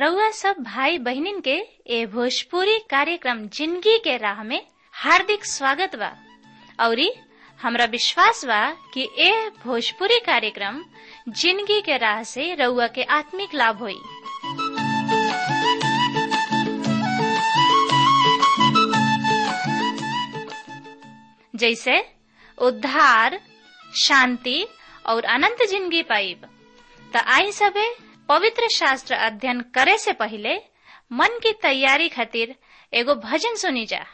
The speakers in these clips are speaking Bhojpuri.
रउआ सब भाई बहिनीन के ए भोजपुरी कार्यक्रम जिंदगी के राह में हार्दिक स्वागत बा औरी हमरा विश्वास बा कि ए भोजपुरी कार्यक्रम जिंदगी के राह से रउआ के आत्मिक लाभ होई जैसे उद्धार शांति और अनंत जिंदगी पाइब त आई सबे पवित्र शास्त्र अध्ययन करे से पहले मन की तैयारी खातिर एगो भजन सुनी जा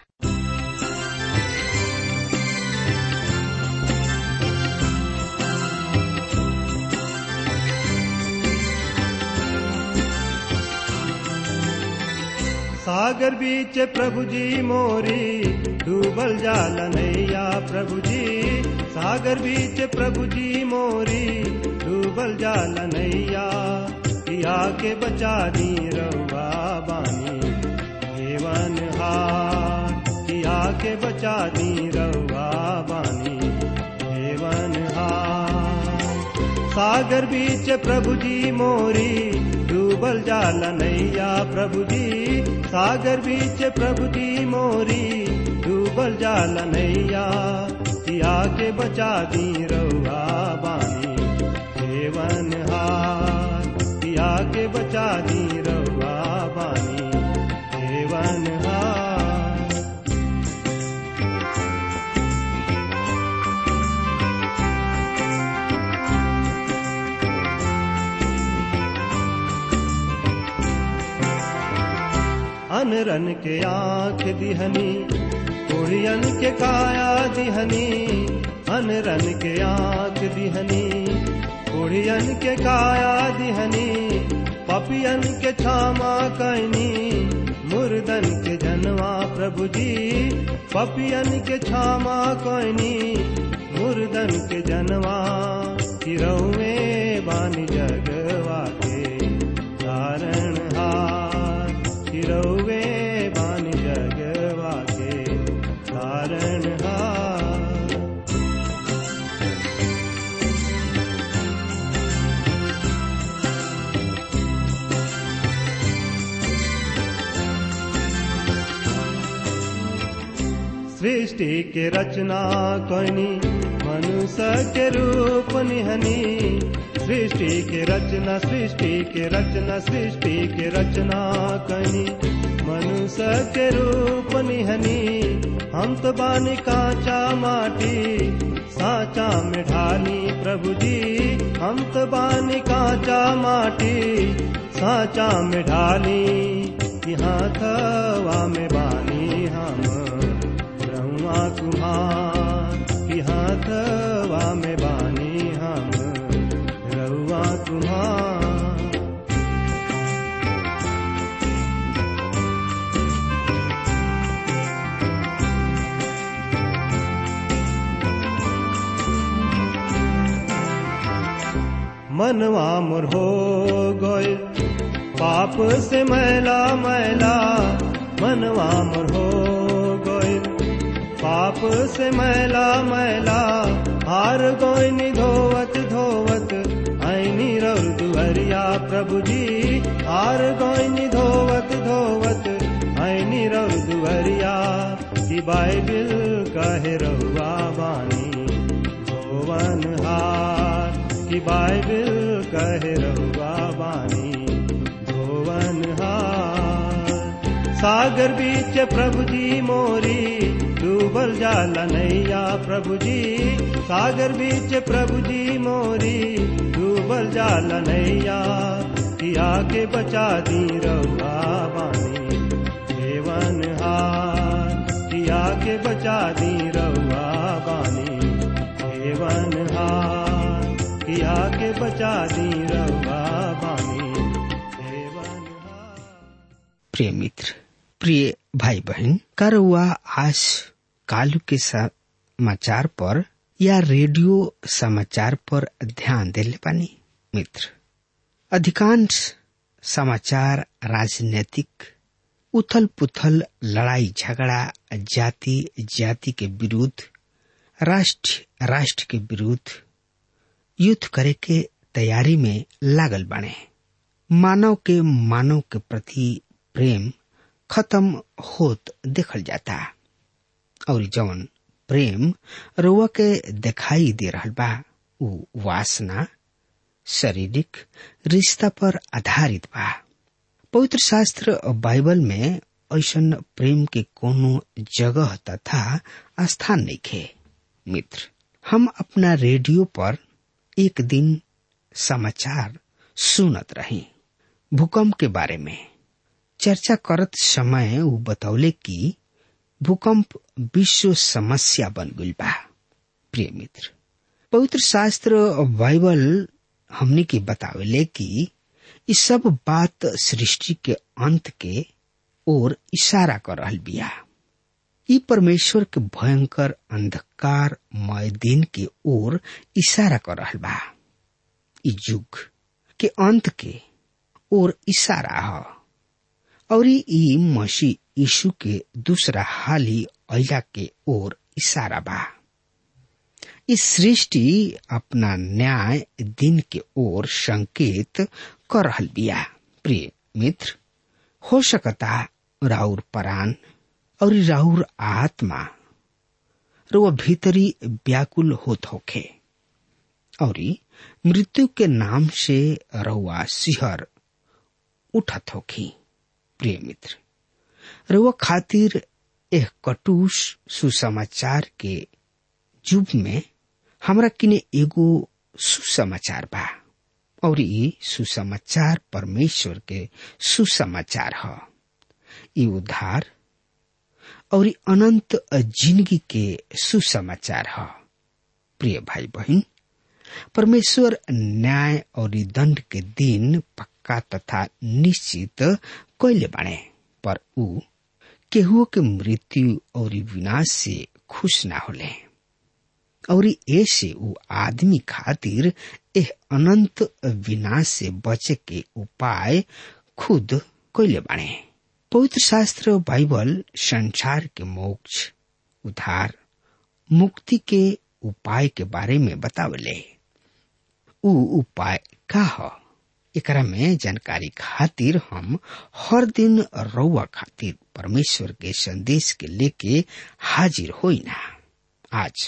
सागर बीच प्रभु जी मोरी डूबल जाल नैया प्रभु जी सागर बीच प्रभु जी मोरी डूबल जाल नैया पिया के बचा दी रउआ बानी हेवन हार पिया के बचा दी रउआ बानी हेवन हार सागर बीच प्रभु जी मोरी डूबल जाल नैया प्रभु जी सागर बीच प्रभु जी मोरी डूबल जाल नैया पिया के बचा दी रउआ बानी हेवन हार पिया के बचा दी रउआ बानी हेवन हार अनरन के आँख दिहनी कोढ़ियन के काया दिहनी अनरन के आँख दिहनी कोढ़ियन के काया दिहनी पपियन के छामा कैनी मुर्दन के जनवा प्रभु जी पपियन के छामा कैनी मुर्दन के जनवा तिरौवे बानी जगवा के कारण हार तिरौवे बानी जगवा के कारण हार सृष्टि के रचना कनी मनुष्य के रूप निहनी सृष्टि के रचना सृष्टि के रचना सृष्टि के रचना कनी मनुष्य के रूप निहनी हम तो बानी कांचा माटी साचा में ढाली प्रभु जी हम तो बानी कांचा माटी साचा में ढाली यहाँ थवा में बानी हम ब्रह्मा कुमार यहाँ थवा में बानी हम रउआ कुमार मनवा मोर हो गए पाप से मैला मैला मनवा मोर हो गए पाप से मैला मैला हार गोइनी धोवत धोवत ऐनी रौर दुहरिया प्रभु जी हार गोइनी धोवत धोवत ऐनी रौर दुहरिया की बाइबिल कहे रहुआ बानी धोवन हार की बाइबिल कहे रहुआ बानी धोवन हार सागर बीच प्रभु जी मोरी डूबल जाल नैया प्रभु जी सागर बीच प्रभु जी मोरी डूबल जाल नैया पिया के बचा दी रउआ बानी हेवन हार पिया के बचा दी रउआ बानी हेवन हार पिया के बचा दी रउआ बानी हेवन हार प्रिय मित्र प्रिय भाई बहन करवा आज कालू के समाचार पर या रेडियो समाचार पर ध्यान दिले पानी मित्र अधिकांश समाचार राजनीतिक उथल पुथल लड़ाई झगड़ा जाति जाति के विरुद्ध राष्ट्र राष्ट्र के विरुद्ध युद्ध करे के तैयारी में लागल बने मानव के मानव के प्रति प्रेम खत्म होत देखल जाता और जौन प्रेम रुआ के दिखाई दे रहल बा उ वासना शारीरिक रिश्ता पर आधारित बा पवित्र शास्त्र बाइबल में ऐसन प्रेम के कोनो जगह तथा स्थान नहीं खे मित्र हम अपना रेडियो पर एक दिन समाचार सुनत रही भूकंप के बारे में चर्चा करत समय वो बतौले कि भूकंप विश्व समस्या बन गई बा प्रिय मित्र पवित्र शास्त्र बाइबल हमने के बतावेले कि ये सब बात सृष्टि के अंत के ओर इशारा कर रहल बिया ई परमेश्वर के भयंकर अंधकार मय दिन के ओर इशारा कर रहल बा ई युग के अंत के ओर इशारा ह और ई मसीह यीशु के दूसरा हाली अला के ओर इशारा बा इस सृष्टि अपना न्याय दिन के ओर संकेत कर रहल बिया प्रिय मित्र हो सकता राउर परान और राउर आत्मा रो भीतरी व्याकुल होत होखे और मृत्यु के नाम से रहुआ सिहर उठत होखी प्रिय मित्र रउआ खातिर एक कटुस सुसमाचार के युग में हमरा किने एगो सुसमाचार बा और ई सुसमाचार परमेश्वर के सुसमाचार ह ई उद्धार और ई अनंत जिंदगी के सुसमाचार ह प्रिय भाई बहन परमेश्वर न्याय और ई दंड के दिन पक्का तथा निश्चित कैले बाणे पर ऊ केहुओ के मृत्यु और विनाश से खुश ना होले और ऐसे ऊ आदमी खातिर एह अनंत विनाश से बचे के उपाय खुद कैले बाणे पवित्र शास्त्र बाइबल संसार के मोक्ष उद्धार मुक्ति के उपाय के बारे में बतावले ऊ उपाय का ह एकरा में जानकारी खातिर हम हर दिन रउआ खातिर परमेश्वर के संदेश के लेके हाजिर होई ना आज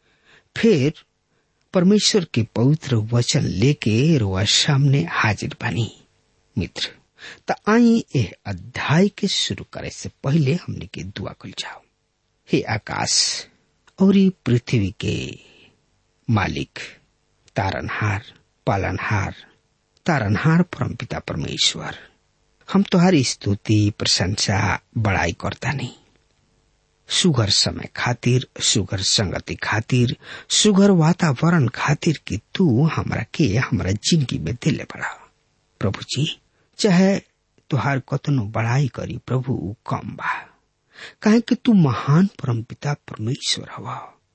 फिर परमेश्वर के पवित्र वचन लेके रुआ सामने हाजिर बनी मित्र त आई एह अध्याय के शुरू करे से पहले हमने के दुआ कल जाओ हे आकाश और पृथ्वी के मालिक तारनहार पालनहार तारनहार परमपिता परमेश्वर हम तुम्हारी स्तुति प्रशंसा बड़ाई करता नहीं सुगर समय खातिर सुगर संगति खातिर सुगर वातावरण खातिर कि तू हमरा के हमरा जिंदगी में दिले बड़ा प्रभु जी चाहे तुहार कतनो बड़ाई करी प्रभु उ कम बा काहे कि तू महान परमपिता परमेश्वर हवा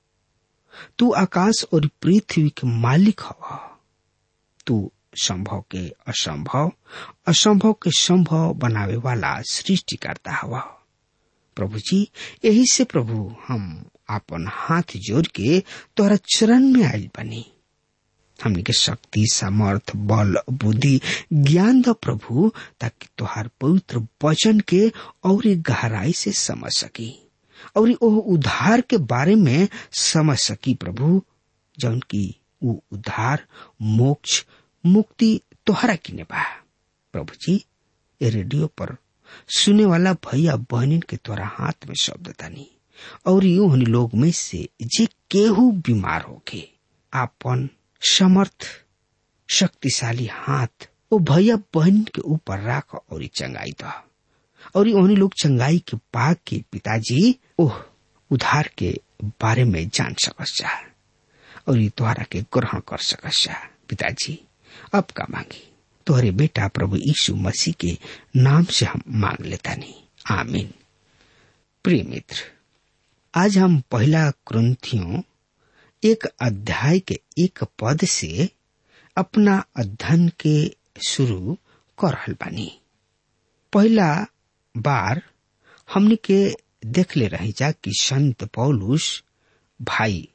तू आकाश और पृथ्वी के मालिक हवा तू संभव के असंभव असंभव के संभव बनावे वाला सृष्टिकर्ता हवा प्रभु जी यही से प्रभु हम अपन हाथ जोड़ के तोहरा चरण में आयल बनी हमने के शक्ति सामर्थ बल बुद्धि ज्ञान द प्रभु ताकि तोहार पवित्र वचन के और गहराई से समझ सकी और ओह उद्धार के बारे में समझ सकी प्रभु जौन की वो उद्धार मोक्ष मुक्ति तोहरा किने बा प्रभु जी ये रेडियो पर सुने वाला भैया बहनिन के तोरा हाथ में शब्द तानी और यूं हनी लोग में से जे केहू बीमार होके आपन समर्थ शक्तिशाली हाथ वो भैया बहन के ऊपर राख और चंगाई द और उन्हीं लोग चंगाई के पाक के पिताजी ओह उधार के बारे में जान सकस जा और ये तुम्हारा के ग्रहण कर सकस जा पिताजी अब का मांगी तोहरे बेटा प्रभु यीशु मसीह के नाम से हम मांग लेता नहीं आमीन प्रिय मित्र आज हम पहला क्रंथियों एक अध्याय के एक पद से अपना अध्ययन के शुरू कर रहल बानी पहला बार हमने के देख ले रही जा कि संत पौलुस भाई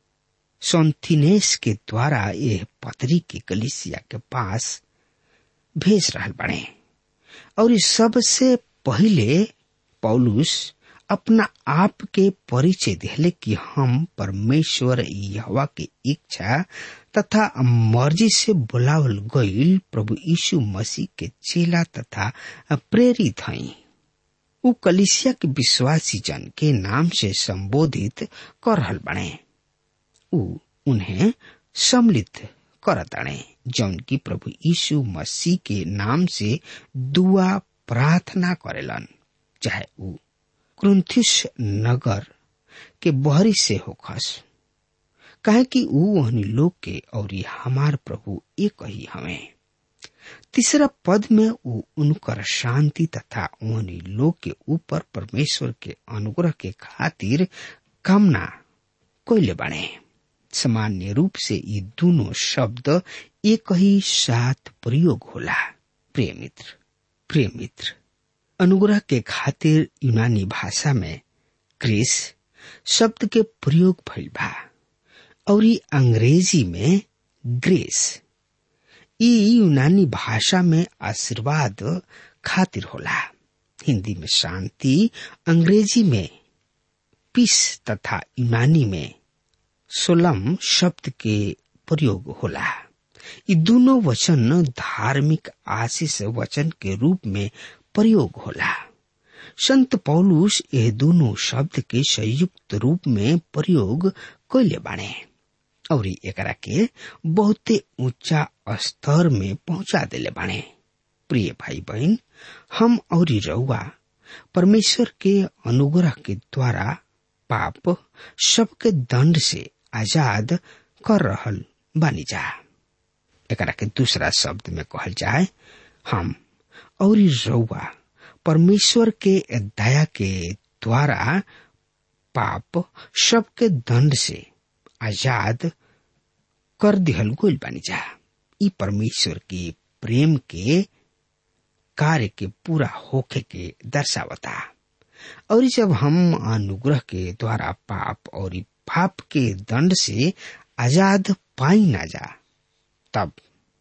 सोन्थिनेस के द्वारा यह पत्री के कलिसिया के पास भेज रहल बने और इस सबसे पहले पौलुस अपना आप के परिचय दिले कि हम परमेश्वर यहवा के इच्छा तथा मर्जी से बुलावल गईल प्रभु यीशु मसीह के चेला तथा प्रेरित हई उ कलिसिया के विश्वासी जन के नाम से संबोधित कर रहल बने उ उन्हें सम्मिलित करतणे जौन की प्रभु यीशु मसीह के नाम से दुआ प्रार्थना करेलन चाहे उ क्रुंथिस नगर के बहरी से होखस काहे कि ऊ वहनी लोग के और हमार प्रभु एक ही हमें तीसरा पद में ऊ उनकर शांति तथा वहनी लोग के ऊपर परमेश्वर के अनुग्रह के खातिर कामना कोयले बने सामान्य रूप से ये दोनों शब्द एक ही साथ प्रयोग होला प्रिय मित्र प्रिय मित्र अनुग्रह के खातिर यूनानी भाषा में क्रिस शब्द के प्रयोग भइल बा और अंग्रेजी में ग्रेस ई यूनानी भाषा में आशीर्वाद खातिर होला हिंदी में शांति अंग्रेजी में पीस तथा यूनानी में सोलम शब्द के प्रयोग होला ये दोनों वचन धार्मिक आशीष वचन के रूप में प्रयोग होला संत पौलुस ये दोनों शब्द के संयुक्त रूप में प्रयोग कैले बाणे और एकरा के बहुते ऊंचा स्तर में पहुंचा दिले बाणे प्रिय भाई बहन हम और रउआ परमेश्वर के अनुग्रह के द्वारा पाप सबके दंड से आजाद कर रहल बानी जा एकरा के दूसरा शब्द में कहल जाए हम और रउआ परमेश्वर के दया के द्वारा पाप सबके दंड से आजाद कर दिहल गोल बानी जा ई परमेश्वर के प्रेम के कार्य के पूरा होखे के दर्शावता और जब हम अनुग्रह के द्वारा पाप और पाप के दंड से आजाद पाई ना जा तब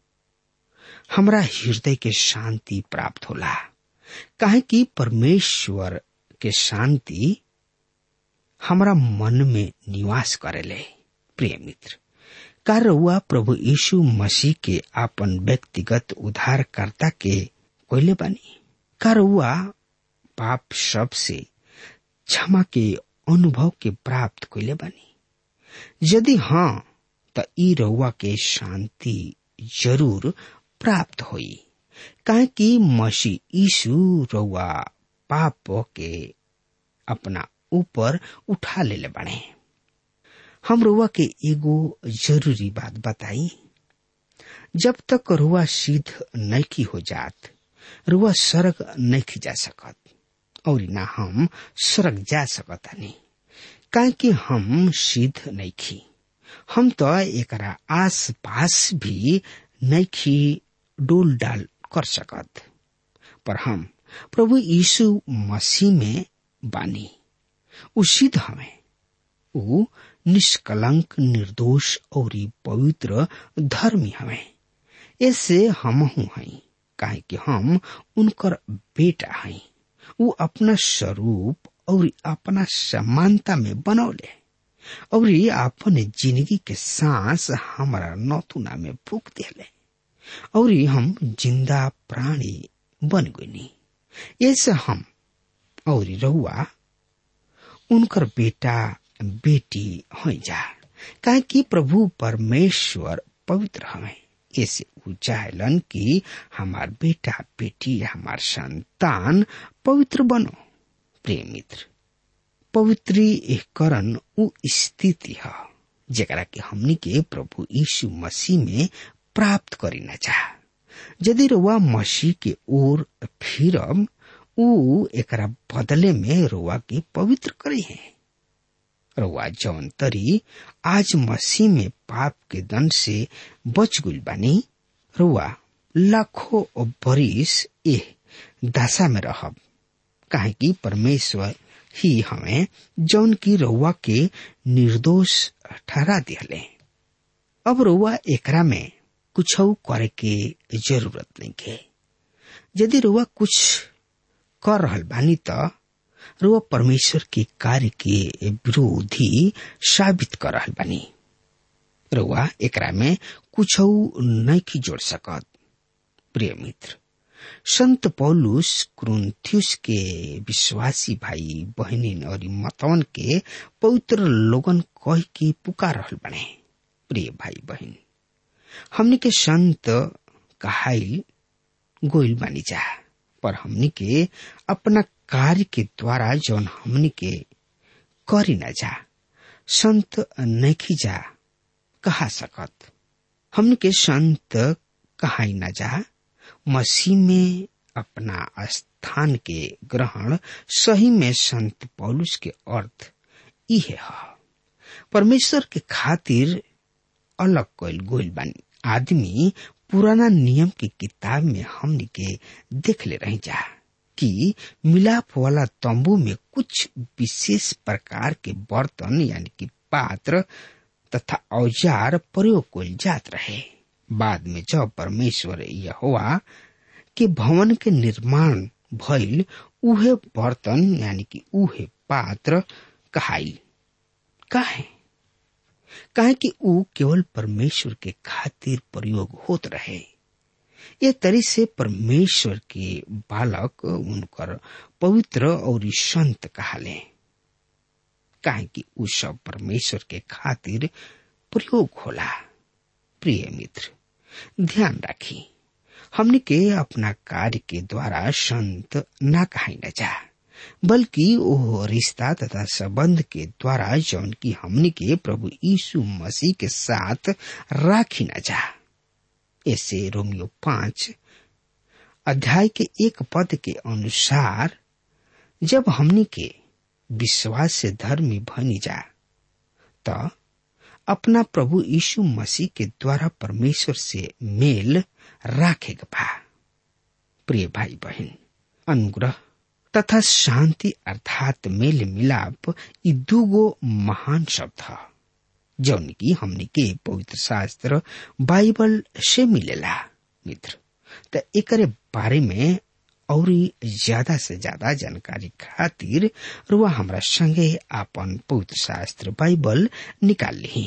हमरा हृदय के शांति प्राप्त होला काहे कि परमेश्वर के शांति हमरा मन में निवास करेले प्रिय मित्र का रउआ प्रभु यीशु मसीह के आपन व्यक्तिगत उद्धारकर्ता के कोयले बानी का रउआ पाप सब से क्षमा के अनुभव के प्राप्त कोयले बानी यदि हाँ त ई रउआ के शांति जरूर प्राप्त होई काहे कि मसीह यीशु रउआ पाप के अपना ऊपर उठा ले बाणे हम रुआ के एगो जरूरी बात बताई जब तक रुआ सिद्ध नैकी हो जात रुआ स्वर्ग नहीं जा सकत और ना हम स्वर्ग जा सकत नहीं काहे कि हम सिद्ध नैखी हम तो एकरा आस पास भी नैखी डोल डाल कर सकत पर हम प्रभु यीशु मसीह में बानी उ सिद्ध हमें उ निष्कलंक निर्दोष और पवित्र धर्मी हमें ऐसे हम हई काहे कि हम उनकर बेटा हई उ अपना स्वरूप और अपना समानता में बनौले और अपन जिंदगी के सांस हमारा नौतुना में फूक दिले और हम जिंदा प्राणी बन गई ऐसे हम और रहुआ उनकर बेटा बेटी हो जा काहे कि प्रभु परमेश्वर पवित्र हमें ऐसे उ चाहलन कि हमार बेटा बेटी हमार संतान पवित्र बनो प्रिय मित्र पवित्रीकरण उ स्थिति है जरा के हमनी के प्रभु यीशु मसीह में प्राप्त करी न चाह यदि रुआ मसीह के ओर फिरम उ एकरा बदले में रुआ के पवित्र करे है रुआ जौन तरी आज मसीह में पाप के दंड से बच गुल बानी रुआ लाखों बरिस ए दशा में रहब काहे कि परमेश्वर ही हमें जौन की रउआ के निर्दोष ठहरा दिहले अब रउआ एकरा में कुछ करे के जरूरत नहीं के यदि रुआ कुछ कर रहल बानी त रुआ परमेश्वर के कार्य के विरोधी साबित कर रहल बानी रुआ एकरा में कुछ नहीं जोड़ सकत प्रिय मित्र संत पौलुस क्रुंथियुस के विश्वासी भाई बहनिन और मतवन के पवित्र लोगन कह के पुकार रहल बने प्रिय भाई बहन हमने के संत कहाइल गोइल बानी जा पर हमनी के अपना कार्य के द्वारा जौन हमनी के करी न जा संत नहीं जा कहा सकत हमनी के संत कहाई न जा मसीह में अपना स्थान के ग्रहण सही में संत पौलुस के अर्थ इहे है परमेश्वर के खातिर अलग कल गोइल बानी आदमी पुराना नियम की किताब में हमने के देख ले रही जा कि मिलाप वाला तंबू में कुछ विशेष प्रकार के बर्तन यानी कि पात्र तथा औजार प्रयोग कल जात रहे बाद में जब परमेश्वर यहोवा के भवन के निर्माण भइल उहे बर्तन यानी कि उहे पात्र कहाई काहे काहे कि ऊ केवल परमेश्वर के खातिर प्रयोग होत रहे ये तरी से परमेश्वर के बालक उनकर पवित्र और संत कहाले काहे कि ऊ सब परमेश्वर के खातिर प्रयोग होला प्रिय मित्र ध्यान राखी हमने के अपना कार्य के द्वारा संत ना कहाई न जा बल्कि वो रिश्ता तथा संबंध के द्वारा जौन की हमने के प्रभु यीशु मसीह के साथ राखी न जा ऐसे रोमियो पांच अध्याय के एक पद के अनुसार जब हमने के विश्वास से धर्मी बनी जा तो अपना प्रभु यीशु मसीह के द्वारा परमेश्वर से मेल राखेगा बा प्रिय भाई बहन अनुग्रह तथा शांति अर्थात मेल मिलाप ये दूगो महान शब्द है जौन की हमने के पवित्र शास्त्र बाइबल से मिलेला मित्र तो एकरे बारे में और ज्यादा से ज्यादा जानकारी खातिर रुआ हमरा संगे आपन पवित्र शास्त्र बाइबल निकाल ली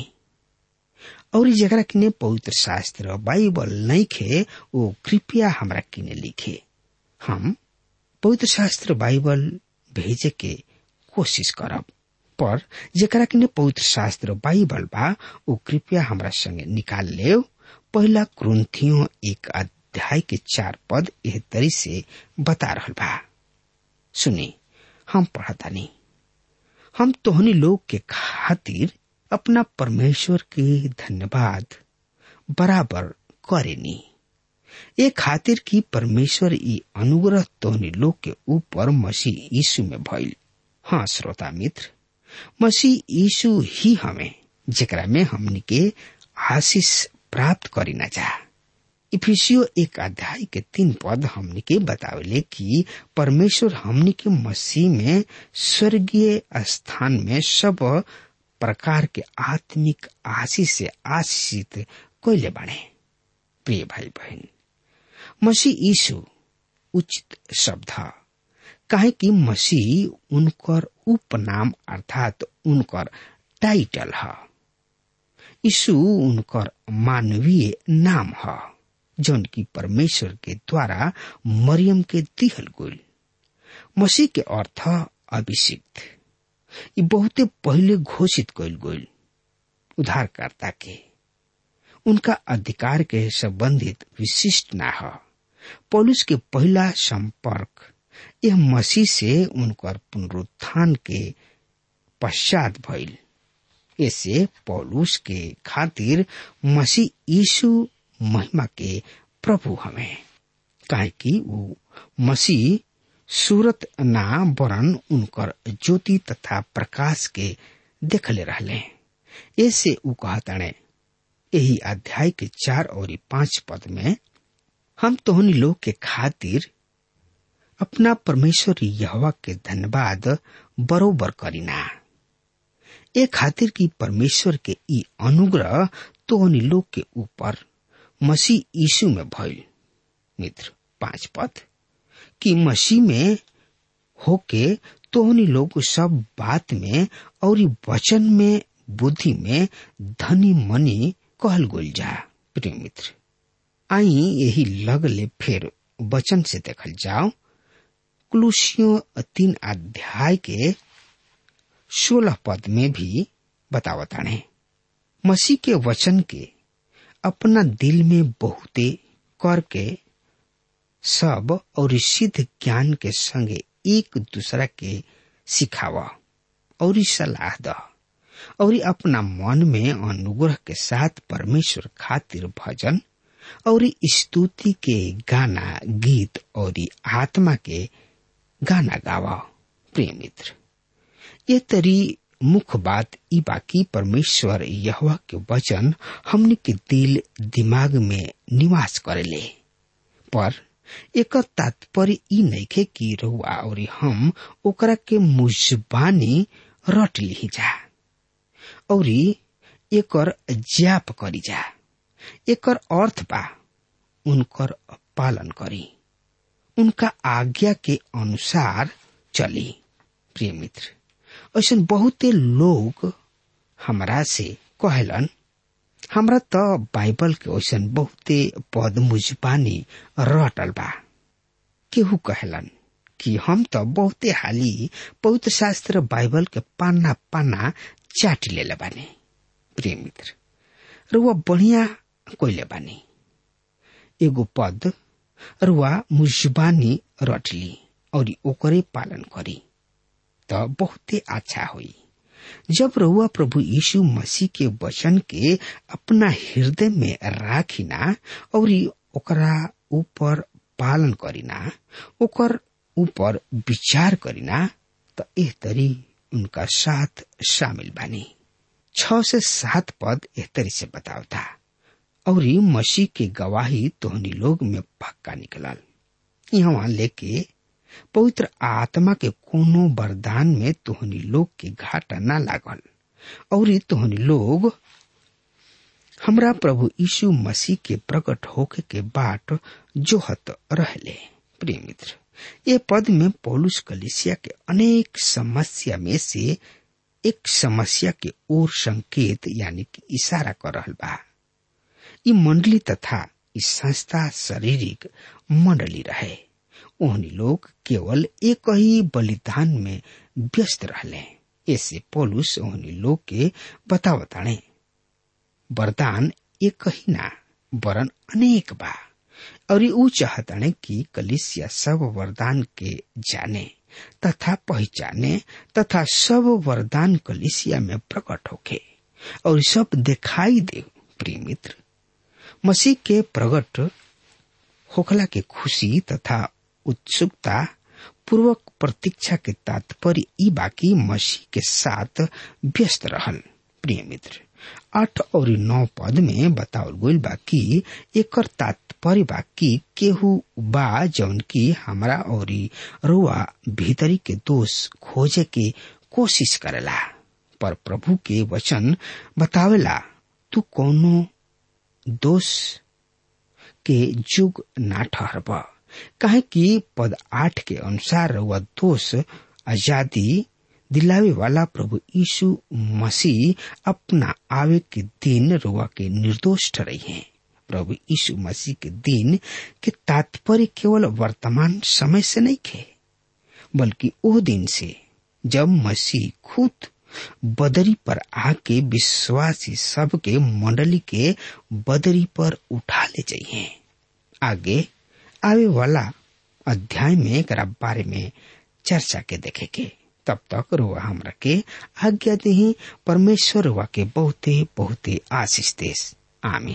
और जरा किने पवित्र शास्त्र बाइबल नहीं खे वो कृपया हमरा किने लिखे हम पवित्र शास्त्र बाइबल भेजे के कोशिश करब पर जरा किने पवित्र शास्त्र बाइबल बा वो कृपया हमरा संगे निकाल ले पहला क्रंथियों एक अध्याय के चार पद एह तरी से बता रहल बा सुनी हम पढ़ता नहीं हम तोहनी लोग के खातिर अपना परमेश्वर के धन्यवाद बराबर करेनी ये खातिर की परमेश्वर ई अनुग्रह तोहनी लोग के ऊपर मसीह यीशु में भइल हाँ श्रोता मित्र मसीह यीशु ही हमें जेकरा में हमनी के आशीष प्राप्त करी न जा इफिसियो एक अध्याय के तीन पद हमनी के बतावले कि परमेश्वर हमनी के मसीह में स्वर्गीय स्थान में सब प्रकार के आत्मिक आशीष से आशीषित कैले बने प्रिय भाई बहन मसीह यीशु उचित शब्द काहे कि मसीह उनकर उपनाम अर्थात उनकर टाइटल है यीशु उनकर मानवीय नाम है जौन की परमेश्वर के द्वारा मरियम के दिहल गुल मसीह के अर्थ अभिषिक्त ये बहुते पहले घोषित कल गईल उद्धारकर्ता के उनका अधिकार के संबंधित विशिष्ट ना है पौलुस के पहला संपर्क यह मसीह से उनकर पुनरुत्थान के पश्चात भइल ऐसे पौलुस के खातिर मसीह यीशु महिमा के प्रभु हमें काहे कि वो मसीह सूरत ना वरन उनकर ज्योति तथा प्रकाश के देखले रहले ऐसे उ कहताणे यही अध्याय के चार और पांच पद में हम तोहनी लोग के खातिर अपना परमेश्वर यहवा के धन्यवाद बरोबर करीना ए खातिर की परमेश्वर के ई अनुग्रह तोहनी लोग के ऊपर मसीह यीशु में भइल मित्र पांच पद कि मसीह में होके तोहनी लोग सब बात में और वचन में बुद्धि में धनी मनी कहल गोल जा प्रिय मित्र आई यही लगले फिर वचन से देखल जाओ कुलूसियों तीन अध्याय के सोलह पद में भी बतावताणे मसीह के वचन के अपना दिल में बहुते करके सब और सिद्ध ज्ञान के संगे एक दूसरा के सिखावा और सलाह द और अपना मन में अनुग्रह के साथ परमेश्वर खातिर भजन और स्तुति के गाना गीत और आत्मा के गाना गावा प्रिय मित्र ये तरी मुख्य बात ई बाकी परमेश्वर यहवा के वचन हमने के दिल दिमाग में निवास करेले पर एक तात्पर्य ई नइखे कि रहुआ और हम ओकरा के मुजबानी रट ली जा और एकर जाप करी जा एकर अर्थ बा उनकर पालन करी उनका आज्ञा के अनुसार चली प्रिय मित्र ऐसा बहुते लोग हमरा से कहलन हमरा त बाइबल के ऐसन बहुते पद मुजबानी रटल बा केहू कहलन कि हम त बहुते हाली पवित्र शास्त्र बाइबल के पाना पाना चाट ले बानी प्रिय मित्र रुआ बढ़िया कोइले बानी एगो पद रुआ मुजबानी रटली और ओकरे पालन करी त बहुते अच्छा हुई जब रहुआ प्रभु यीशु मसीह के वचन के अपना हृदय में राखिना और ओकरा ऊपर पालन करिना ओकर ऊपर विचार करिना त एह तरी उनका साथ शामिल बानी छ से सात पद एह तरी से बतावता और मसीह के गवाही तोहनी लोग में पक्का निकलल यहाँ लेके पवित्र आत्मा के कोनो वरदान में तोहनी लोग के घाटा ना लागल और तोहनी लोग हमरा प्रभु यीशु मसीह के प्रकट होके के बाट जोहत रहले प्रिय मित्र ये पद में पौलुस कलिसिया के अनेक समस्या में से एक समस्या के ओर संकेत यानी कि इशारा कर रहल बा ई मंडली तथा इस संस्था शारीरिक मंडली रहे ओहनी लोग केवल एक ही बलिदान में व्यस्त रहले ऐसे पोलुस ओहनी लोग के बतावताणे वरदान एक ही ना वरन अनेक बा और ऊ चाहताणे कि कलिसिया सब वरदान के जाने तथा पहचाने तथा सब वरदान कलिसिया में प्रकट होके और सब दिखाई दे प्रिय मित्र मसीह के प्रकट होखला के खुशी तथा उत्सुकता पूर्वक प्रतीक्षा के तात्पर्य ई बाकी मसीह के साथ व्यस्त रहल प्रिय मित्र आठ और नौ पद में बतावल गईल बा कि एकर तात्पर्य बा कि केहू बा जौन की हमरा और रुआ भीतरी के दोष खोजे के कोशिश करेला पर प्रभु के वचन बतावेला तू कोनो दोष के जुग ना ठहरब काहे कि पद आठ के अनुसार वह दोष आजादी दिलावे वाला प्रभु यीशु मसीह अपना आवे के दिन रुआ के निर्दोष ठहरे हैं प्रभु यीशु मसीह के दिन के तात्पर्य केवल वर्तमान समय से नहीं खे बल्कि वो दिन से जब मसीह खुद बदरी पर आके विश्वासी सब के मंडली के बदरी पर उठा ले जाइए आगे आवे वाला अध्याय में एक बारे में चर्चा के देखे के तब तक रुआ हमरा के आज्ञा दही परमेश्वर रुआ के बहुते बहुते आशीष देश आमीन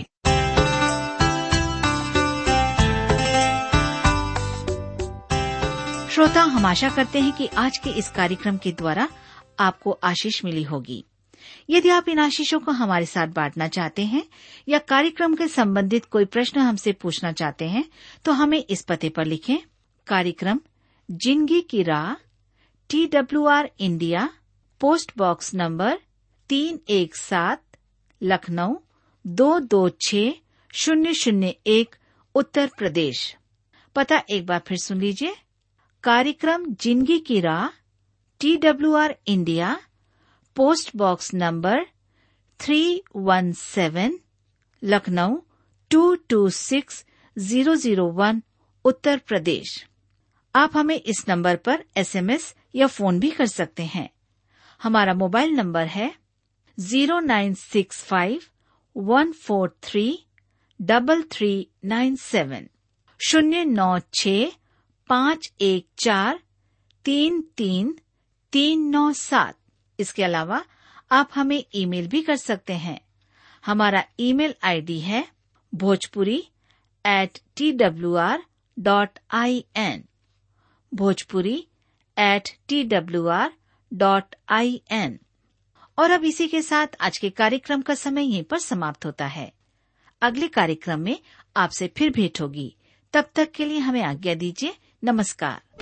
श्रोता हम आशा करते हैं कि आज के इस कार्यक्रम के द्वारा आपको आशीष मिली होगी यदि आप इन आशीषों को हमारे साथ बांटना चाहते हैं या कार्यक्रम के संबंधित कोई प्रश्न हमसे पूछना चाहते हैं तो हमें इस पते पर लिखें कार्यक्रम जिंदगी की राह T W R India post box number तीन एक सात लखनऊ दो दो छ शून्य शून्य एक उत्तर प्रदेश पता एक बार फिर सुन लीजिए कार्यक्रम जिंदगी की राह T W R India post box number three one seven Lucknow two two six zero zero one Uttar Pradesh आप हमें इस नंबर पर एसएमएस या फोन भी कर सकते हैं हमारा मोबाइल नंबर है zero nine six five one four three double three nine seven शून्य नौ छ पाँच एक चार तीन तीन तीन नौ सात इसके अलावा आप हमें ईमेल भी कर सकते हैं हमारा ईमेल आईडी है Bhojpuri at T W R dot I N Bhojpuri at T W R dot I N और अब इसी के साथ आज के कार्यक्रम का समय यहीं पर समाप्त होता है अगले कार्यक्रम में आपसे फिर भेंट होगी तब तक के लिए हमें आज्ञा दीजिए नमस्कार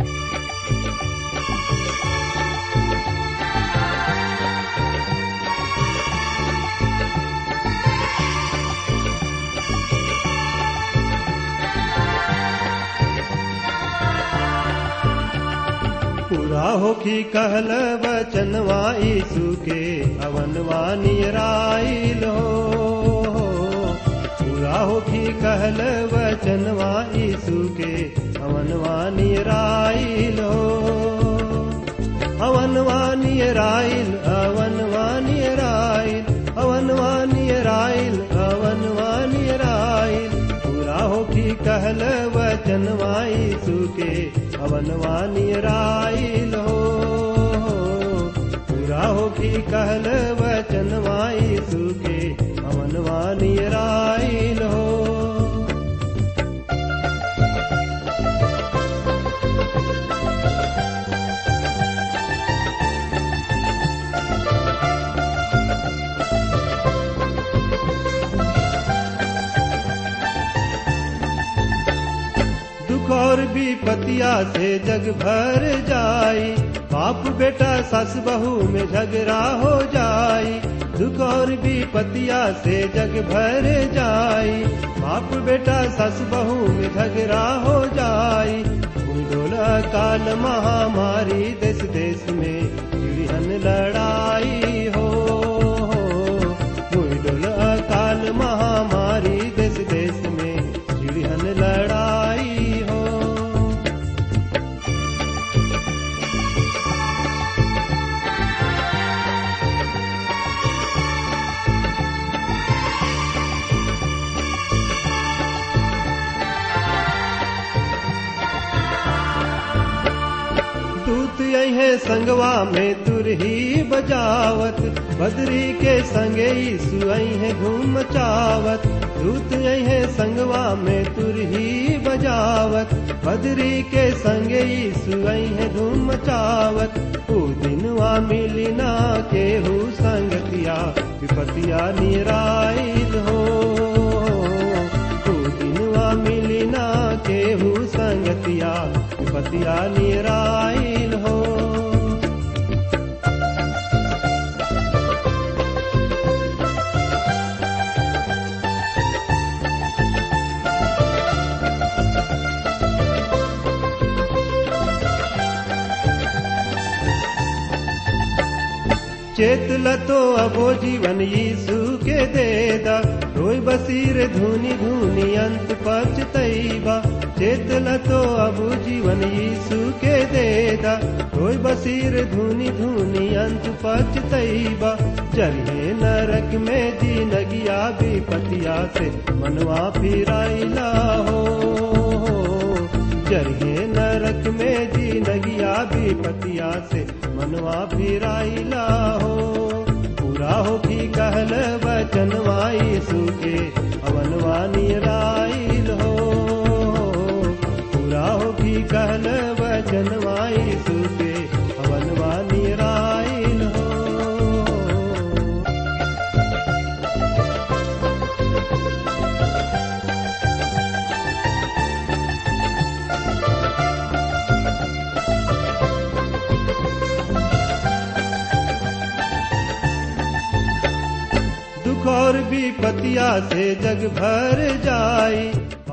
पूरा होखी कहल वचनवा यीशु के अवनवा नियराइल हो पूरा होखी कहल वचनवा यीशु के अवनवा नियराइल हो अवनवा नियराइल अवनवा नियराइल अवनवा नियराइल अवनवा नियराइल पूरा होखी कहल वचनवा यीशु के अवनवा नियराइल हो पूरा होखी कहल वचनवा यीशु के अवनवा नियराइल हो दुख और विपतिया से जग भर जाई बाप बेटा सस बहू में झगड़ा हो जाई दुख और विपतिया से जग भर जाई बाप बेटा सस बहू में झगड़ा हो जाई डोला काल महामारी देश देश में चिड़िहन लड़ाई हो डोला काल महामारी देश देश में चिड़िहन लड़ाई हो दूत है संगवा में तुरही बजावत बदरी के संगे यीशु है घूम चावत दूत है संगवा में तुरही बजावत बदरी के संगे यीशु है घूम चावत ओ दिनवा मिलिना केहू संगतिया विपतिया निराइल हो ओ दिनवा मिलिना केहू संगतिया विपतिया निराइल हो चेत लतो अबो जीवन यीशु के देदा रोई बसीर धुनी धुनी अंत पचतैबा चेत लतो अबो जीवन यीशु के देदा रोई बसीर धुनी धुनी अंत पचतैबा चलिए नरक में जिनगिया विपतिया से मनवा फिराइला हो चलिए नरक में जिनगिया विपतिया से मनवा फिराइला हो पूरा हो की कहल वचनवा यीशु के अवनवा निराइल हो पूरा हो की कहल वचनवा यीशु के अवनवा निराइल हो दुख और विपतिया से जग भर जाई